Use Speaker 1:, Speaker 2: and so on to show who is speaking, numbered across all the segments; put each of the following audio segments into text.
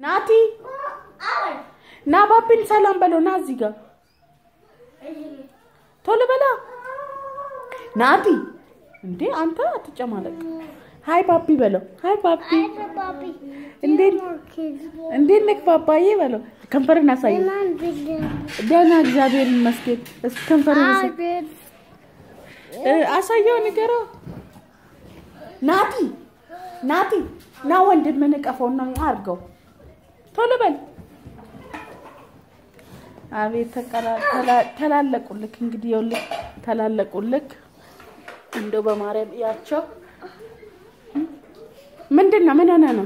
Speaker 1: ናቲ ና ባቢን ሰላም በለው። ና እዚህ ጋር ቶሎ በላ ናቲ። እንዴ አንተ አትጨማለቅ። ሀይ ባቢ በለው። ሀይ ባቢ እንዴት እንዴት ነህ ባባዬ በለው። ከንፈርን አሳይ። ደህና እግዚአብሔር ይመስገን። እስኪ ከንፈርን አሳየው፣ ንገረው። ናቲ ናቲ ና ወንድምህን እቀፈውና አድርገው። ቶሎ በል። አቤት ተላለቁልክ። እንግዲህ ይኸውልህ ተላለቁልክ። እንደው በማርያም እያቸው። ምንድን ነው? ምን ሆነ ነው?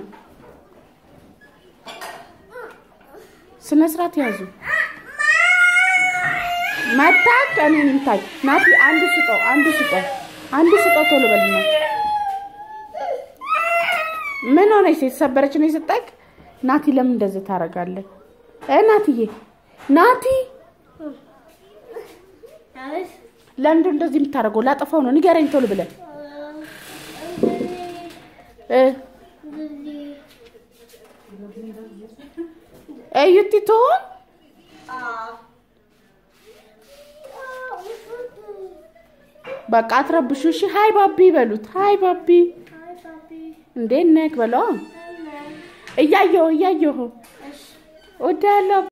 Speaker 1: ስነ ስርዓት ያዙ። መታች እኔን ይምታኝ። ናቲ አንዱ ስጠው፣ አንዱ ስጠው፣ አንዱ ስጠው። ቶሎ በልና ምን ሆነች? የተሰበረች ነው የሰጠክ? ናቲ ለምን እንደዚህ ታደርጋለህ? እ ናቲዬ ናቲ ለምንድን እንደዚህ የምታደርገው? ላጠፋው ነው። ንገረኝ ቶሎ ብለህ እ እዩቲ ትሆን በቃ አትረብሹ። እሺ ሀይ ባቢ በሉት። ሀይ ባቢ እንዴት ነህ በለው። እያየሁ እያየሁ እወዳለሁ